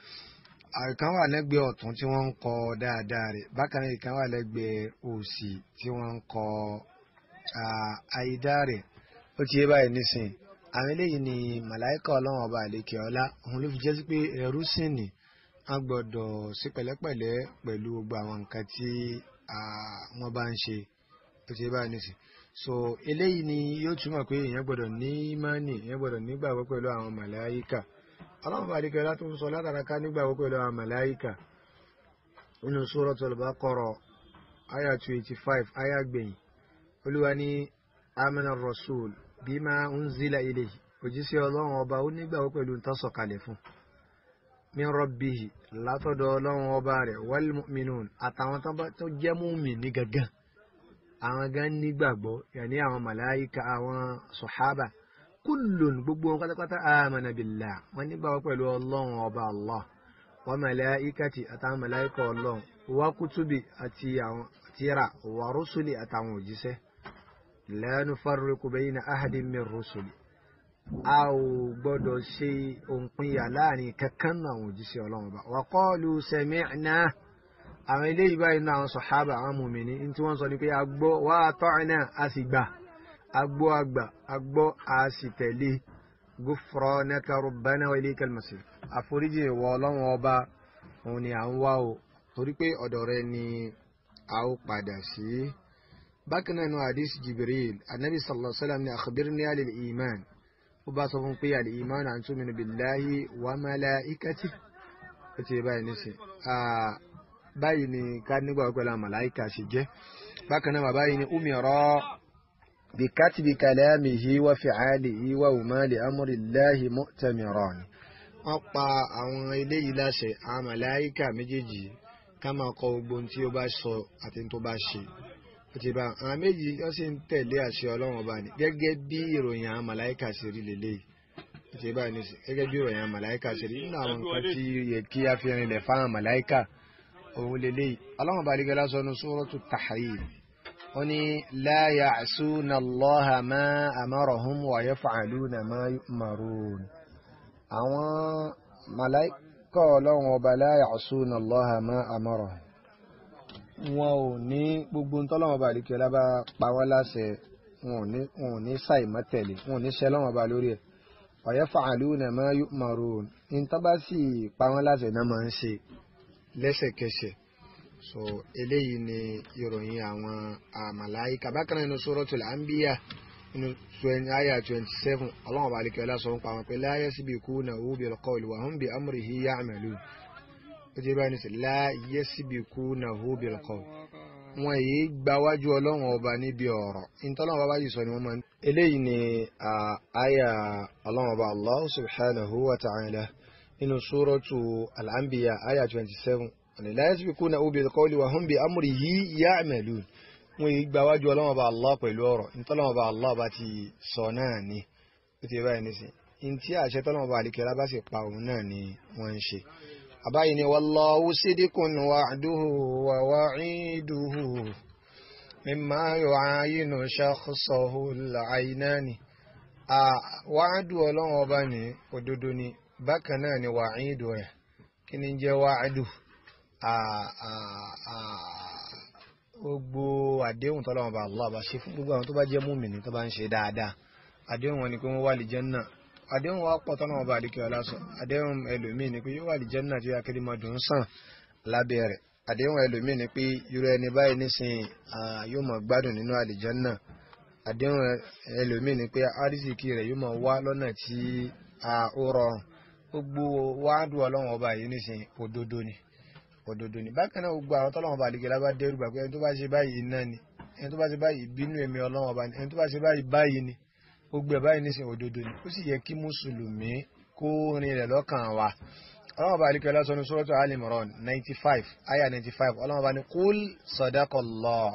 àìkan wà lẹ́gbẹ̀ẹ́ ọ̀tún tí wọ́n ń kọ dáadáa rẹ̀ bákan náà ìkan wà lẹ́gbẹ̀ẹ́ òsì tí wọ́n ń kọ àìdá rẹ̀ ó ti yé báyìí nísìn àwọn eléyìí ni màláìka ọlọ́run ọba àlekè ọlá òun ló fi jẹ́ sí pé ẹrú sìn ní a gbọ́dọ̀ sí pẹ̀lẹ́pẹ̀lẹ́ pẹ̀lú gbogbo àwọn nǹkan tí wọ́n bá ń ṣe ó ti yé báyìí nísìn so eléyìí ni yóò túmọ̀ pé èèyàn gbọ́dọ̀ ní ìmánì èèyàn gbọ́dọ̀ nígbàgbọ́ pẹ̀lú àwọn màláìka ọlọ́run ọba àlekè ọlá tó ń sọ látara ká nígbàgbọ́ pẹ̀lú àwọn màláìka nínú Suratul Baqara àyà two eighty five àyà gbẹ̀yìn olúwa ní amana rasul bima unzila ilayhi òjíṣẹ́ ọlọ́run ọba ó nígbàgbọ́ pẹ̀lú ń tọ́sọ̀kalẹ̀ fún min rabbihi látọ̀dọ̀ ọlọ́run ọba rẹ̀ wal mu'minun àtàwọn tó jẹ́ mùmínì gangan àwọn gan nígbàgbọ́ yàní àwọn màláìka àwọn sọ̀hábà kullun gbogbo wọn pátápátá amana billah wọn nígbàgbọ́ pẹ̀lú ọlọ́run ọba allah wa màláìkàtì àtàwọn màláìka ọlọ́run wa kutubi àti àwọn tírà wa rusuli àtàwọn òjíṣẹ́ la nufarriqu bayna ahadin min rusuli a ò gbọ́dọ̀ ṣe òǹpinya láàrin kankan náà àwọn òjíṣẹ́ ọlọ́run bá wa qalu sami'na àwọn eléyìí báyìí náà àwọn sọ̀hábà àwọn mùmìnì ní tí wọ́n sọ ní pé a gbọ́ wa ata'na a sì gbà a gbọ́ àgbà a gbọ́ a sì tẹ̀lé ghufranaka rabbana wa ilaykal masir àforíjì ìwọ ọlọ́run ọba òun ni à ń wá o torí pé ọ̀dọ̀ rẹ ni a ó padà sí. bákan náà nù hadith jibril anabi sallallahu alayhi wa sallam ni akhbirni alil iman ó bá sọ fún pé al iman an tu'minu billahi wa malaikati ó ti báyìí nísìn báyìí ni ká nígbà pẹ̀lú àwọn màláìka ṣe jẹ́ bákan náà bàbá yìí ni umira bi katbi kalamihi wa fi'alihi wa huma li amri llahi mu'tamiran wọ́n pa àwọn eléyìí láṣẹ àwọn màláìka méjèèjì ká máa kọ gbogbo ohun tí ó bá sọ àti tó bá ṣe ó ti bá àwọn méjì wọ́n sì ń tẹ̀lé àṣẹ ọlọ́run ọba ni gẹ́gẹ́ bí ìròyìn àwọn màláìkà ṣe rí lélẹ́yìí ti bá ní sí gẹ́gẹ́ bí ìròyìn àwọn màláìkà ṣe rí nínú àwọn nǹkan tí yẹ kí a fi rinlẹ̀ fáwọn màláìkà òun lélẹ́yìí ọlọ́run ọba àdìgẹ́lá sọ ní Suratu Tahrim ó ní la ya'suna Allaha ma amarahum wa yaf'aluna ma yu'marun àwọn màláìkà ọlọ́run ọba la ya'suna Allaha ma amarahum wọn ò ní gbogbo ntọ́lọ́wọ́n bá àdìkẹ́ lábá pa wọ́n láṣẹ wọn ò ní wọn ò ní ṣàì má tẹ̀lé wọn ò ní ṣẹ́ lọ́wọ́n bá lórí ẹ̀ wa yaf'aluna ma yu'marun níta bá sì pa wọ́n láṣẹ náà máa ń ṣe lẹ́sẹ̀kẹsẹ̀ so eléyìí ni ìròyìn àwọn màláíkà bákan náà nínú suratul anbiya nínú àyà twenty seven ọlọ́wọ́n bá àdìkẹ́ lásán ń pa wọn pé la yasbiqunahu bil qawli wa hum bi amrihi ya'malun ó ti báyìí nísìnyí la yasbiqunahu bil qawl wọn èyí gbáwájú ọlọ́run ọba níbi ọ̀rọ̀ ìtọ́lọ́run ọba yìí sọ ni wọ́n máa ń. eléyìí ni àyà ọlọ́run ọba allah subhanahu wa ta'ala nínú suratu al-anbiya àyà twenty seven ọ̀nà la yasbiqunahu bil qawli wa hum bi amrihi ya'malun wọn èyí gbáwájú ọlọ́run ọba allah pẹ̀lú ọ̀rọ̀ ìtọ́lọ́run ọba allah bá ti sọ náà ni ó ti báyìí nísìnyí ntí àṣẹ tọ́lọ́run ọba àlìkẹ́lá bá sì pa òun náà ni wọ́n ń ṣe àbáyé ni wallahu sidikun wa'duhu wa wa'iduhu mimma yu'ayinu shakhsahu al-aynani wa'du ọlọ́run ọba ní òdodo ni bákan náà ni wa'idu rẹ̀ kí ni jẹ́ wa'du gbogbo àdéhùn tọ́lọ́run ọba Allah bá ṣe fún gbogbo àwọn tó bá jẹ́ múmìnì tó bá ń ṣe dáadáa àdéhùn wọn ni pé wọ́n wà lí Jánnà àdéhùn wa pọ̀ tọ́nà ọba àdìkẹ́ ọlásọ àdéhùn ẹlòmíì ni pé yóò wà lí Jánnà tí akéde máa dùn sàn lábẹ́ rẹ̀ àdéhùn ẹlòmíì ni pé irú ẹni báyìí nísìnyí yóò máa gbádùn nínú àlìjánná àdéhùn ẹlòmíì ni pé àrísìkí rẹ̀ yóò máa wá lọ́nà tí ó rọrùn gbogbo wáàdù ọlọ́run ọba yìí nísìnyí òdodo ni òdodo ni bákan náà gbogbo àwọn tọ́lọ́run ọba àdìkẹ́ lábá dẹ́rù gbà pé ẹni tó bá ṣe báyìí iná ni ẹni tó bá ṣe báyìí ìbínú ẹ̀mí ọlọ́run ọba ni ẹni tó bá ṣe báyìí báyìí ni gbogbo ẹ̀ báyìí nísìnyí òdodo ni ó sì yẹ kí mùsùlùmí kó rin rẹ̀ lọ́kàn wa ọlọ́run bá alikẹ́ lọ́sọ̀ ní suratu Ali Imran ninety five aya ninety five ọlọ́run bá ní kúl sadaqallah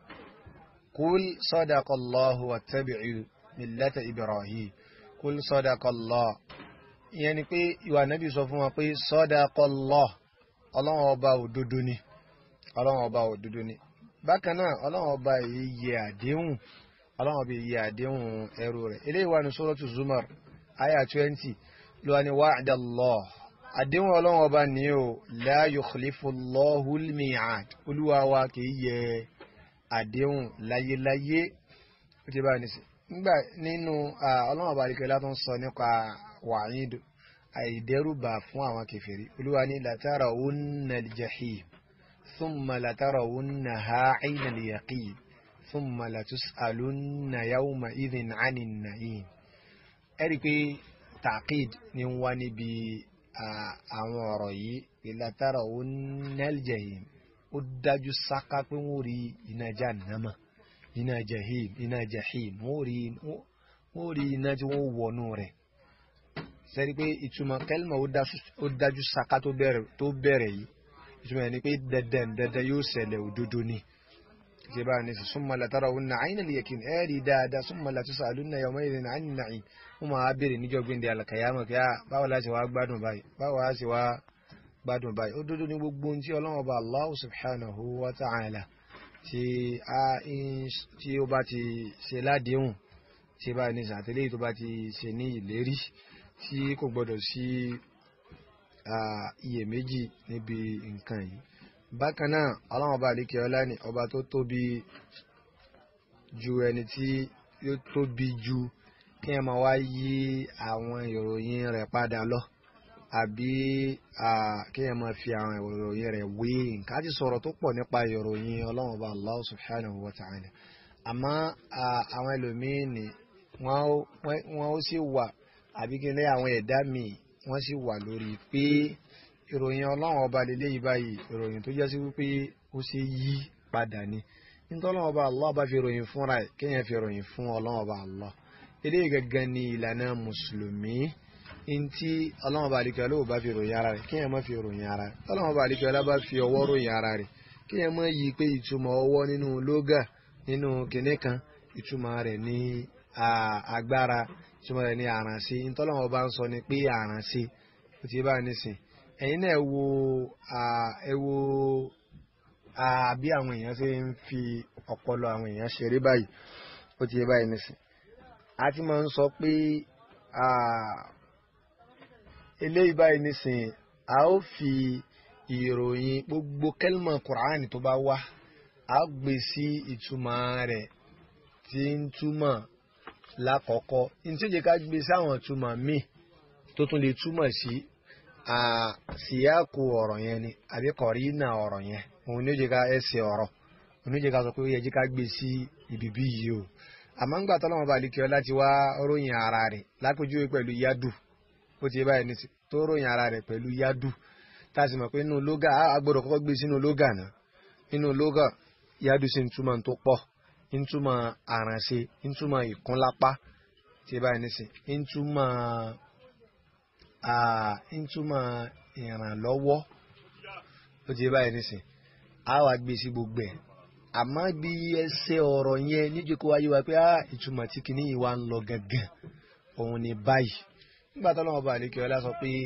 kúl sadaqallahu wattabi'u millata Ibrahim kúl sadaqallah ìyẹn ni pé ìwà nábì sọ fún wọn pé sadaqallah ọlọ́run ọba òdodo ni ọlọ́run ọba òdodo ni bákan náà ọlọ́run ọba yìí yẹ àdéhùn ọlọ́run ọba yìí yẹ àdéhùn ẹrú rẹ̀ eléyìí wà ní suratu Zumar aya twenty ló wà ní wa'dallah àdéhùn ọlọ́run ọba ní o la yukhlifu Allahul mi'ad olúwa wa kìí yẹ àdéhùn láyéláyé ó ti bá ní sí nígbà nínú ọlọ́run ọba àdìkẹ́ látún sọ nípa wa'id àìdẹ́rùbà fún àwọn kèfèrí olúwa ní latarawunna al-jahim thumma latarawunnaha 'ayna al-yaqin thumma latus'alunna yawma idhin 'anin na'im ẹ̀rí pé taqid ni wá níbi àwọn ọ̀rọ̀ yìí ìlàtàrà ó nẹ́lìjẹ̀hìm ó dájú sáká pé wọ́n rí iná jahannama iná jahim iná jahim wọ́n rí iná tí wọ́n wọnú rẹ̀ sẹ́ni pé ìtumọ̀ kẹ́lìmọ̀ ó dájú sáká tó bẹ̀rẹ̀ yìí ìtumọ̀ yẹn ni pé dandan dandan yóò ṣẹlẹ̀ òdodo ni ṣe bá ní summa latarawunna ayna al-yakin ẹ̀rí dáadáa summa latus'alunna yawma idhin 'anin na'im wọ́n máa béèrè níjọ́ gbẹ̀ndẹ̀ alàkàyàmọ̀ kí báwo la ṣe wá gbádùn báyìí báwo la ṣe wá gbádùn báyìí ó dúdú ní gbogbo ohun tí ọlọ́run ọba Allah subhanahu wa ta'ala tí ó bá ti ṣe ládéhùn tí bá ní sàtẹ́lẹ̀ tó bá ti ṣe ní ìlérí tí kò gbọdọ̀ sí iyèméjì níbi nǹkan yìí bákan náà ọlọ́run ọba àlékè ọlá ni ọba tó tóbi ju ẹni tí ó tóbi ju kí ẹ máa wá yí àwọn ìròyìn rẹ̀ padà lọ àbí kí ẹ máa fi àwọn ìròyìn rẹ̀ wé nǹkan á ti sọ̀rọ̀ tó pọ̀ nípa ìròyìn ọlọ́run ọba Allah subhanahu wa ta'ala àmọ́ àwọn ẹlòmíín ni wọ́n ó sì wà àbí kí ní àwọn ẹ̀dá míì wọ́n sì wà lórí pé ìròyìn ọlọ́run ọba lélẹ́yìí báyìí ìròyìn tó jẹ́ sí wípé ó ṣe yí padà ni nítorí ọlọ́run ọba Allah bá fi ròyìn fúnra ẹ̀ kéèyàn fi ròyìn fún ọlọ́run ọba Allah eléyìí gangan ni ìlànà mùsùlùmí ntí ọlọ́run ọba àlìkẹ́ olówó bá fi ròyìn ara rẹ̀ kéèyàn má fi ròyìn ara rẹ̀ ọlọ́run ọba àlìkẹ́ ọlá bá fi ọwọ́ ròyìn ara rẹ̀ kéèyàn má yí pé ìtumọ̀ ọwọ́ nínú lógà nínú kinní kan ìtumọ̀ rẹ̀ ní agbára ìtumọ̀ rẹ̀ ní àrànṣe ntọ́lọ́wọ́ bá ń sọ ni pé àrànṣe ó ti bá nísìn ẹ̀yin náà wo ẹ wo bí àwọn èèyàn ṣe ń fi ọpọlọ àwọn èèyàn ṣeré báyìí ó ti báyìí nísìn a ti máa ń sọ pé eléyìí báyìí nísìn a ó fi ìròyìn gbogbo kẹlmọ kùránì tó bá wá a gbé sí ìtumọ̀ rẹ̀ tí ń túmọ̀ lákọ̀ọ́kọ́ ní tí ó jẹ́ ká gbé sí àwọn ìtumọ̀ míì tó tún lè túmọ̀ sí síyáàkù ọ̀rọ̀ yẹn ni àbí kọ̀rínà ọ̀rọ̀ yẹn òun ní ó jẹ́ ká ẹsẹ̀ ọ̀rọ̀ òun ní ó jẹ́ ká sọ pé ó yẹ jẹ́ ká gbé sí ibi bí yìí o àmọ́ ń gbà tọ́lọ́mọba àlekẹ́ láti wá ròyìn ara rẹ̀ lápèjúwe pẹ̀lú yádù ó ti báyìí ní tó ròyìn ara rẹ̀ pẹ̀lú yádù tá a sì mọ̀ pé nínú lógà á gbọ́dọ̀ kọ́kọ́ gbé sínú lógà náà nínú lógà yádù sì ń túmọ̀ tó pọ̀ ń túmọ̀ àrànṣe ń túmọ̀ ìkúnlápá tí báyìí ní sìn ń túmọ̀ ń túmọ̀ ìrànlọ́wọ́ ó ti báyìí ní sìn á wá gbé sí gbogbo ẹ̀ àmọ́ bí ẹsẹ̀ ọ̀rọ̀ yẹn níjẹ́ kó wáyé wa pé ìtumọ̀ tí kìíní yìí wá ń lọ gangan òun ni báyìí nígbà tó lọ́wọ́ bá àlékè ọlá sọ pé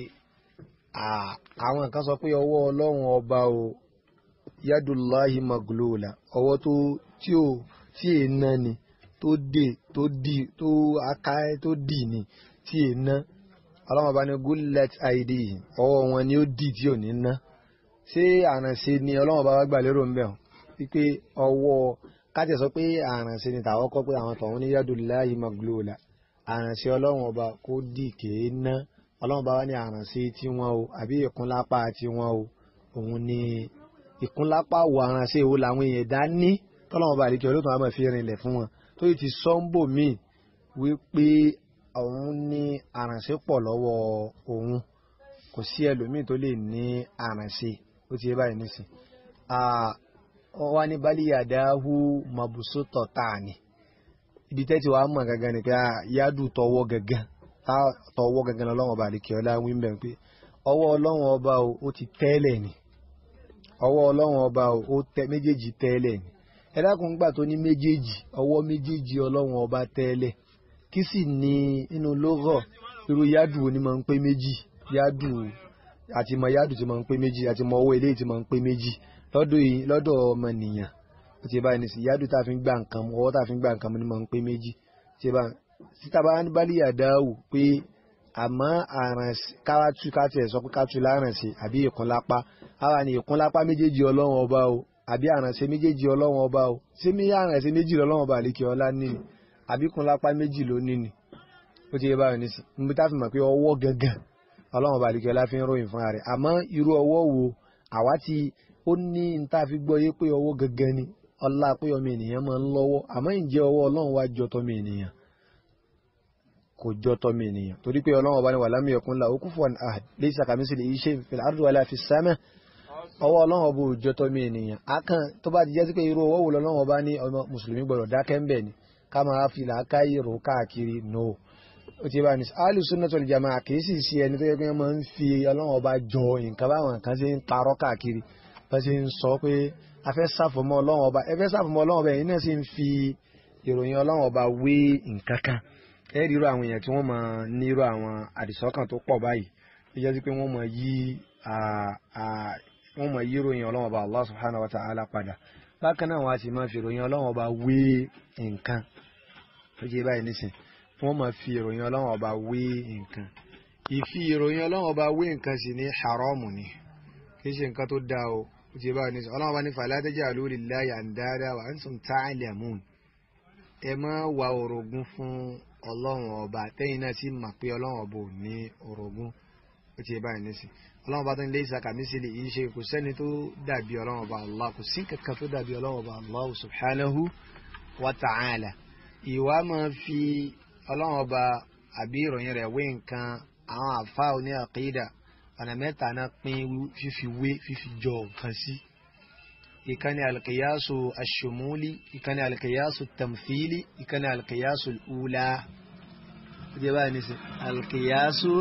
àwọn kan sọ pé ọwọ́ ọlọ́run ọba o yadullahi maglula ọwọ́ tó tí ò tí è ná ni tó dè tó dì tó aká tó dì ni tí è ná ọlọ́run ọba ní gullet id ọwọ́ wọn ni ó dì tí ò ní ná ṣé àrànṣe ni ọlọ́run ọba wá gbà lérò ń bẹ̀ ọ́ wípé ọwọ́ kájẹ̀ sọ pé àrànṣe ni tàwọn kọ́ pé àwọn tọ̀hún ní yadullahi maglula àrànṣe ọlọ́run ọba kó dì kéé ná ọlọ́run bá wá ní àrànṣe tí wọ́n o àbí ìkúnlápá tí wọ́n o òun ni ìkúnlápá wo àrànṣe wo làwọn èèyàn dá ní tọ́lọ́run bá àdìkẹ́ olóòtú àmọ́ fi rinlẹ̀ fún wọn tó yìí ti sọ́ńbò míì wípé òun ní àrànṣe pọ̀ lọ́wọ́ òun kò sí ẹlòmíì tó lè ní àrànṣe ó ti yé báyìí nísìn wọ́n wá ní bálíyàdáhù mabusutọ̀ tààní ibi tẹ́tí wàá mọ̀ gangan ni pé yádù tọwọ́ gangan tọwọ́ gangan ọlọ́wọ́ ọba àdìkẹ́ ọlá wí bẹ́ẹ̀ pé ọwọ́ ọlọ́wọ́ ọba ó ti tẹ́lẹ̀ ni ọwọ́ ọlọ́wọ́ ọba ó tẹ méjèèjì tẹ́lẹ̀ ni ẹ dákun gbà tó ní méjèèjì ọwọ́ méjèèjì ọlọ́wọ́ ọba tẹ́lẹ̀ kí sì ní inú lógọ̀ irú yádù ni máa ń pé méjì yádù àti mọ yádù ti máa ń pé méjì àti mọ ọwọ́ eléyìí ti máa ń pé méjì lọ́dọ̀ ọmọnìyàn ó ti báyìí nísìnyí yádù tá a fi ń gbà nǹkan ọwọ́ tá a fi ń gbà nǹkan ni máa ń pé méjì ti báyìí síta bá ní bá líyà dáwù pé àmọ́ àràn káwátú káàtì ẹ̀ sọ pé káàtú láràn sí àbí ìkúnlápá àwa ni ìkúnlápá méjèèjì ọlọ́run ọba o àbí àrànṣe méjèèjì ọlọ́run ọba o ṣé mi àrànṣe méjì ọlọ́run ọba àlékè ọlá níní àbí ìkúnlápá méjì ló níní ó ti yẹ báyìí nísì níbi tá a fi mọ̀ pé ọwọ́ gangan ọlọ́run ọba àlékè ọlá fi ń ròyìn fúnra rẹ̀ àmọ́ irú ọwọ́ wo àwa ti ó ní n tá a fi gbọ́ yé pé ọwọ́ gangan ni ọlá pé ọmọ ènìyàn máa ń lọ́wọ́ àmọ́ ǹjẹ́ ọwọ́ ọlọ́run wá jọ tọmọ ènìyàn kò jọ tọmọ ènìyàn torí pé ọlọ́run ọba ní wà lámì ẹ̀kún la òkú fún ahad laysa kamithlihi shay'un fil ardi wala fis sama ọwọ́ ọlọ́run ọba ò jọ tọmọ ènìyàn akàn tó bá ti jẹ́ sí pé irú ọwọ́ wo lọ́lọ́run ọba ní ọmọ mùsùlùmí gbọ́dọ̀ dákẹ́ ń bẹ̀ ni ká máa fi làákàyè rò káàkiri no ó ti bá ní ahlu sunnah wal jamaa kì í sì ṣe ẹni tó yẹ kí wọ́n máa ń fi ọlọ́run ọba jọ nǹkan báwọn kan ṣe ń parọ́ káàkiri bá ṣe ń sọ pé a fẹ́ sàfọmọ́ ọlọ́run ọba ẹ fẹ́ sàfọmọ́ ọlọ́run ọba ẹ̀yin náà sì ń fi ìròyìn ọlọ́run ọba wé nǹkan kan ẹ rí irú àwọn èèyàn tí wọ́n máa ní irú àwọn àdìsọ́kàn tó pọ̀ báyìí tó jẹ́ sí pé wọ́n máa yí wọ́n máa yí ìròyìn ọlọ́run ọba Allah subhanahu wa ta'ala padà bákan náà wọ́n á sì máa fi ìròyìn ọlọ́run ọba wé nǹkan tó jẹ́ báyìí nísìn wọ́n máa fi ìròyìn ọlọ́run ọba wé nǹkan ìfi ìròyìn ọlọ́run ọba wé nǹkan sì ní haramu ni kì í ṣe nǹkan tó dáa o ó ti báyìí nísìn ọlọ́run ọba ní fala taj'alu lillahi andada wa antum ta'lamun ẹ má wá orogún fún ọlọ́run ọba tẹ́yìn náà sì mà pé ọlọ́run ọba ò ní orogún ó ti báyìí nísìn ọlọ́run ọba tó ń lé ìsàkà mí sílẹ̀ yìí ṣe kò sẹ́ni tó dàbí ọlọ́run ọba allah kò sí kankan tó dàbí ọlọ́run ọba allah subhanahu wa ta'ala ìwà máa fi ọlọ́run ọba àbí ìròyìn rẹ̀ wé nǹkan àwọn àfa oní àkídà ọ̀nà mẹ́ta náà pín fífi wé fífi jọ nǹkan sí ìkànnì alkiyasu ashumuli ìkànnì alkiyasu tamfili ìkànnì alkiyasu ula jẹ́ báyìí nísìn alkiyasu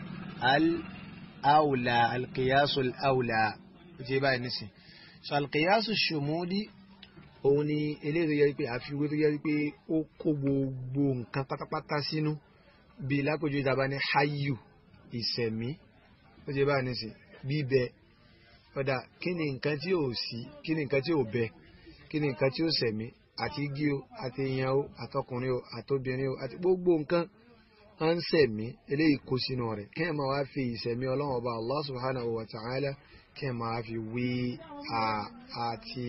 al-aula alkiyasu al-aula jẹ́ báyìí nísìn so alkiyasu shumuli òun ni eléyìí tó yẹ pé àfiwé tó yẹ pé ó kó gbogbo nǹkan pátápátá sínú bíi lápèjú ìjàmbá ní hayu ìsẹ̀mí ó ti bá ní sí bíbẹ ọ̀dà kí ni nǹkan tí ò sí kí ni nǹkan tí ò bẹ kí ni nǹkan tí ò sẹ̀mí àti igi o àti èèyàn o àtọkùnrin o àtobìnrin o àti gbogbo nǹkan à ń sẹ̀mí eléyìí kó sínú rẹ̀ kí ẹ̀ máa wá fi ìsẹ̀mí ọlọ́run ọba Allah subhanahu wa ta'ala kí ẹ̀ máa fi wí àti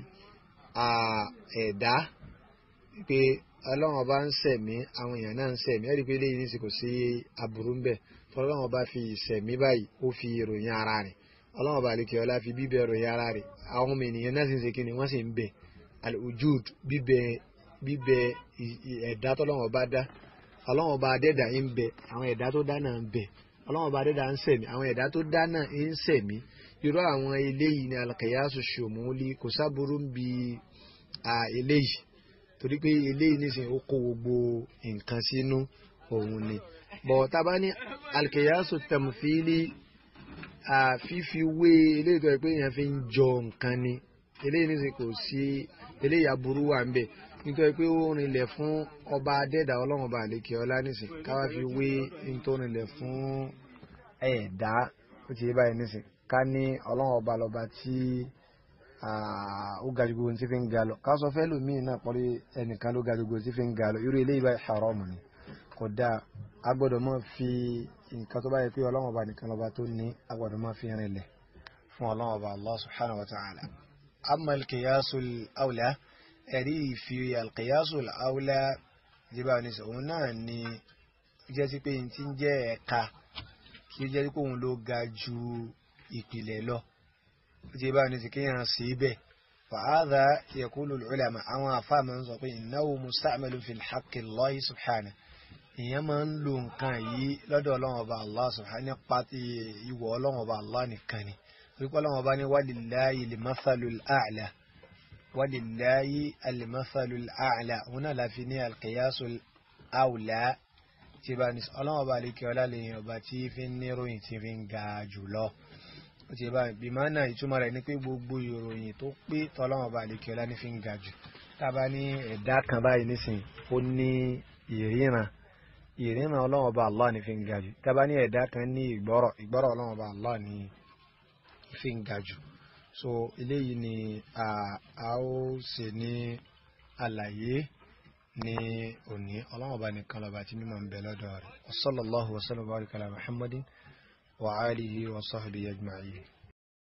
ẹ̀dá pé ọlọ́run ọba ń sẹ̀mí àwọn èèyàn náà ń sẹ̀mí ẹ̀rí pé eléyìí ní sì kò sí aburú ń bẹ̀ tọ́lọ́run ọba fi ìsẹ̀mí báyìí ó fi ìròyìn ara rẹ̀ ọlọ́run ọba àlekè ọlá fi bíbẹ̀ ìròyìn ara rẹ̀ àwọn ọmọ ènìyàn náà sì ń ṣe kí ni wọ́n sì ń bẹ̀ al-wujud bíbẹ̀ bíbẹ̀ ẹ̀dá tọ́lọ́run ọba dá ọlọ́run ọba adẹ́dà ń bẹ àwọn ẹ̀dá tó dá náà ń bẹ ọlọ́run ọba adẹ́dà ń sẹ̀mí àwọn ẹ̀dá tó dá náà ń sẹ̀mí irú àwọn eléyìí ni alkayasu ṣòmúlí kò sábúrú ń bi eléyìí torí pé eléyìí nísìnyí ó kó gbogbo nǹkan sínú òun ni bọ̀ tábà ní alkayasu tẹ̀mùfílì fífi wé eléyìí tó yẹ pé èèyàn fi ń jọ nǹkan ni eléyìí nísìnyí kò sí eléyìí aburú wà ń bẹ nítorí pé ó rinlẹ̀ fún ọba adẹ́dà ọlọ́run ọba àlekè ọlá nísìn káwá fi wé nítorí rinlẹ̀ fún ẹ̀dá ó ti yé báyìí nísìn ká ní ọlọ́run ọba lọ́ba tí ó ga ju gbogbo tí fi ń ga lọ ká sọ fẹ́ lòmíì náà pọ́lí ẹnìkan ló ga ju gbogbo tí fi ń ga lọ irú eléyìí báyìí haram ni kò dáa a gbọ́dọ̀ máa fi nǹkan tó bá yẹ pé ọlọ́run ọba nìkan lọ́ba tó ní a gbọ́dọ̀ máa fi rinlẹ̀ fún ọlọ́run ọba Allah subhanahu wa ta'ala amma al-qiyasul awla ẹ̀rí ìfi alqiyasu al-awla jíbá ní sọ̀hún náà ni jẹ́ sí pé n ti ń jẹ́ ẹ̀ka kí ó jẹ́ sí pé òun ló ga ju ìpìlẹ̀ lọ jíbá ní sí kéèyàn sí bẹ́ẹ̀ fàáza yaqulu al-ulama àwọn afáàmà ń sọ pé innahu musta'malun fi haqqi Allahi subhanahu ìyẹn máa ń lo nǹkan yìí lọ́dọ̀ ọlọ́run ọba Allah subhanahu nípa ìwọ̀ ọlọ́run ọba Allah nìkan ni wípé ọlọ́run ọba ní walillahi al-mathalul a'la walillahi alimasalul a'la òun náà láfi ní alqiyasul awla tí bá ní ọlọ́run ọba àlekè ọlá lèyìn ọba tí fi ń ní ròyìn tí fi ń ga jùlọ ó ti bá bí máa náà ìtumọ̀ rẹ̀ ní pé gbogbo ìròyìn tó pé tọ́lọ́run ọba àlekè ọlá ní fi ń ga jù tábà ní ẹ̀dá kan báyìí nísìnyí ó ní ìríran ìríran ọlọ́run ọba Allah ní fi ń ga jù tábà ní ẹ̀dá kan ní ìgbọ́rọ̀ ìgbọ́rọ̀ ọlọ́run ọba Allah ní fi ń ga jù so eléyìí ni a ó ṣe ní àlàyé ní òní ọlọ́run ọba nìkan lọ́ba tí mímọ̀ ń bẹ lọ́dọ̀ rẹ̀ wa sallallahu wa sallam wa baraka ala muhammadin wa alihi wa sahbihi ajma'in.